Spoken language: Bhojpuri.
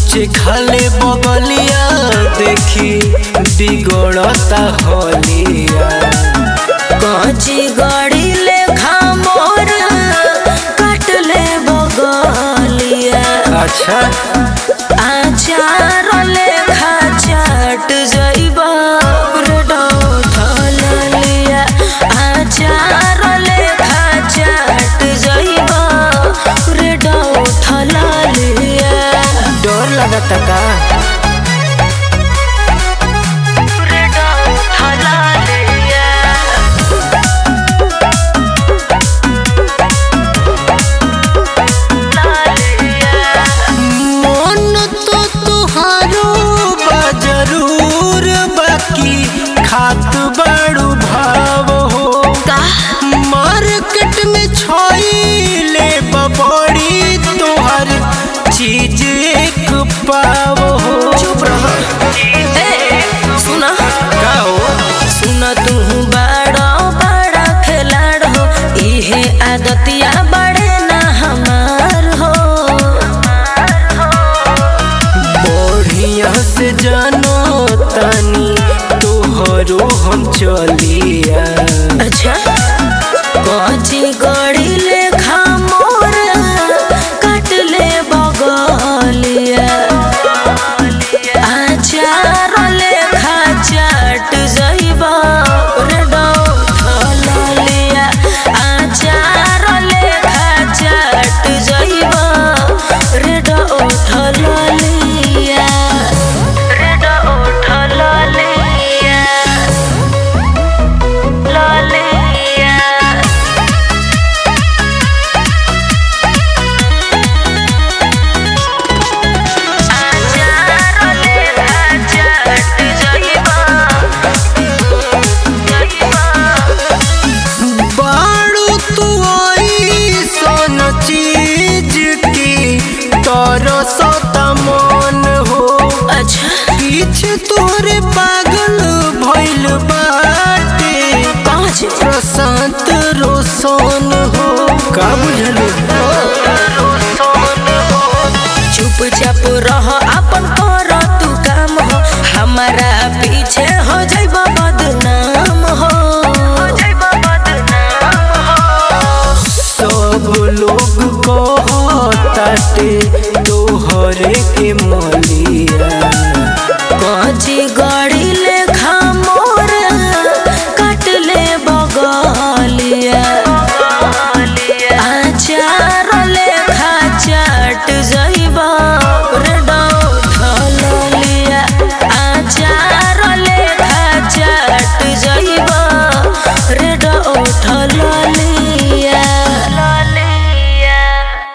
ऊंचे खाले बगलिया देखी बिगड़ता होलिया कांची गाड़ी लेखा मोर कटले बगलिया अच्छा आचार लेखा चाट जइबा ब्रेड लिया आचार लेखा चाट जइबा ब्रेड लिया डर लगता का ब्रेड लिया मन तो तुहारो बा जरूर बाकी खात बड़ू भाव हो का मार्केट में छोइले बबड़ी तोहर चीज एक पाव हो चुप रह ए सुना का हो सुन तू बड़ा बड़ा खिलाड़ हो इहे आदतिया बड़े ना हमार हो बढ़िया से जानो तनी तोहरो हम चलिया अच्छा कची गड़ी लेखा मोर काट ले बगलिया आचार लेखा चाट जइबा रेड लिया आचार लेखा चाट जइबा रेड लिया रेड लिया ललिया आचार लेखा चाट जइबा जइबा बाड़ू तू ऐसन चीज की तरसता मन हो अच्छा पीछे तोरे पागल भइल बाटे कहाँ छै प्रशांत रोशन हो का बुझलू चुपचाप रह अपन कर तू काम हो हमारा पीछे हो जाइब बदनाम हो सब लोग कहताटे तोहरे के मलिया